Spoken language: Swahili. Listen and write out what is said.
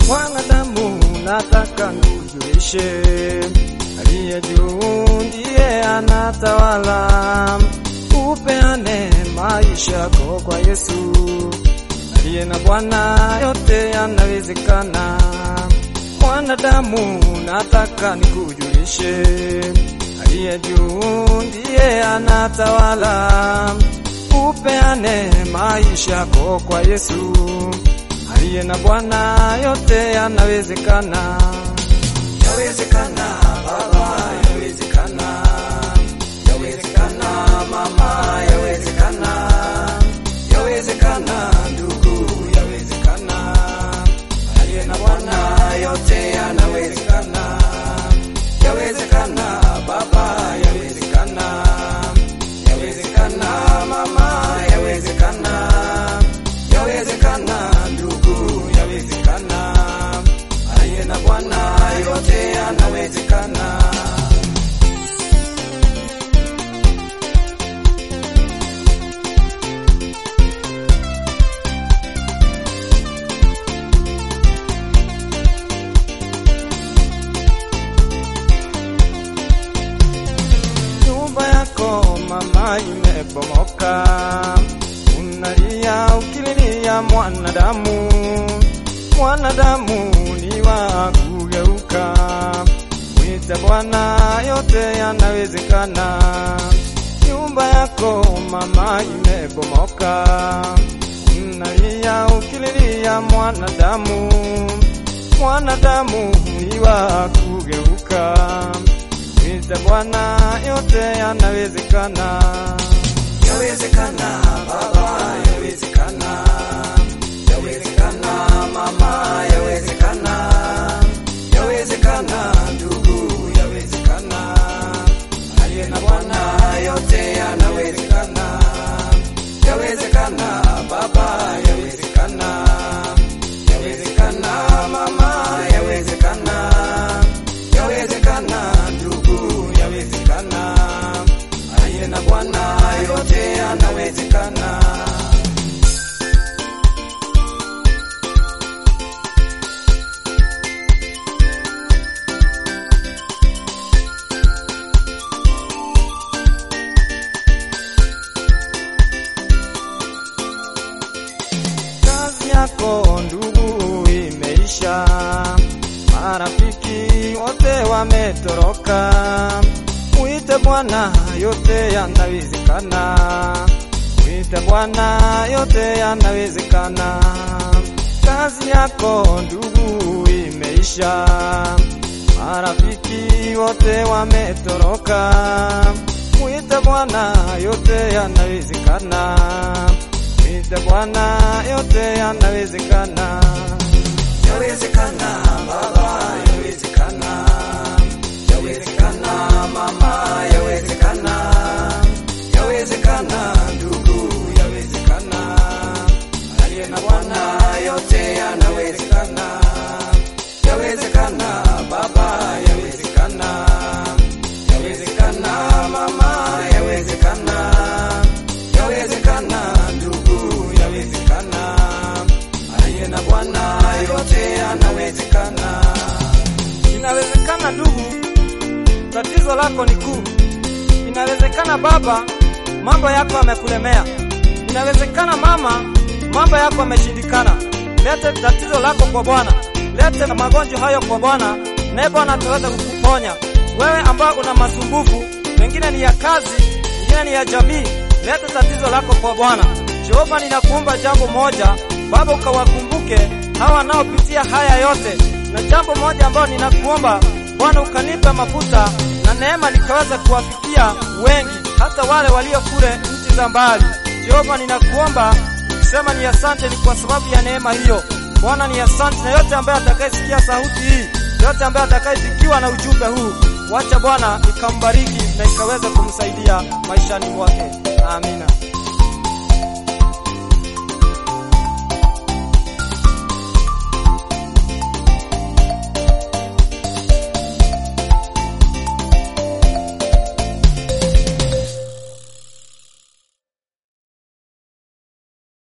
Mwanadamu, nataka nikujulishe, aliye juu ndiye anatawala. Upeane maisha yako kwa Yesu, aliye na Bwana, yote yanawezekana. Mwanadamu, nataka nikujulishe, aliye juu ndiye anatawala. Upeane maisha yako kwa Yesu, aliye na Bwana, yote yanawezekana. Yawezekana baba, yawezekana, yawezekana mama, yawezekana, yawezekana ndugu, yawezekana, aliye na Bwana, yote yanawezekana. Yawezekana baba, yawezekana, yawezekana mama, yawezekana, yawezekana ndugu, yawezekana, aliye na Bwana, yote yanawezekana. Nyumba yako mama imebomoka, unalia ukililia mwanadamu. Mwanadamu ni wa kugeuka, mwite Bwana, yote yanawezekana. Nyumba yako mama imebomoka, unalia ukililia mwanadamu. Mwanadamu ni wa kugeuka Mwite Bwana, yote yanawezekana. Yawezekana baba, yawezekana, yawezekana mama, yawezekana, yawezekana ndugu, yawezekana, aliye na Bwana, yote yanawezekana. Yawezekana baba, yawezekana, yawezekana mama, yawezekana, yawezekana ndugu, yawezekana, aliye na Bwana, yote yanawezekana. kazi yako ndugu imeisha, marafiki wote wametoroka. Mwite Bwana, yote yanawezekana. Mwite Bwana, yote yanawezekana. Kazi yako ndugu imeisha, marafiki wote wametoroka. Mwite Bwana, yote yanawezekana. Mwite Bwana, yote yanawezekana. Yawezekana baba, yawezekana, yawezekana mama, yawezekana, yawezekana ndugu, yawezekana, aliye na Bwana, yote yanawezekana. Yawezekana baba, yawezekana, yawezekana mama, yawezekana, yawezekana ndugu, yawezekana, aliye na Bwana, yote yanawezekana. Inawezekana ndugu, tatizo lako ni kuu. Inawezekana baba, mambo yako yamekulemea. Inawezekana mama, mambo yako yameshindikana. Lete tatizo lako kwa Bwana, lete magonjwa hayo kwa Bwana, naye Bwana ataweza kukuponya. Wewe ambao una masumbufu, mengine ni ya kazi, mengine ni ya jamii, lete tatizo lako kwa Bwana. Jehova, ninakuomba jambo moja, Baba, ukawakumbuke hawa wanaopitia haya yote, na jambo moja ambalo ninakuomba Bwana, ukanipe mafuta na neema nikaweza kuwafikia wengi, hata wale walio kule nchi za mbali. Jehova, ninakuomba ukisema ni asante, ni kwa sababu ya neema hiyo. Bwana, ni asante, na yote ambaye atakayesikia sauti hii, yote ambaye atakayefikiwa na ujumbe huu, wacha Bwana ikambariki na ikaweza kumsaidia maishani mwake. Amina.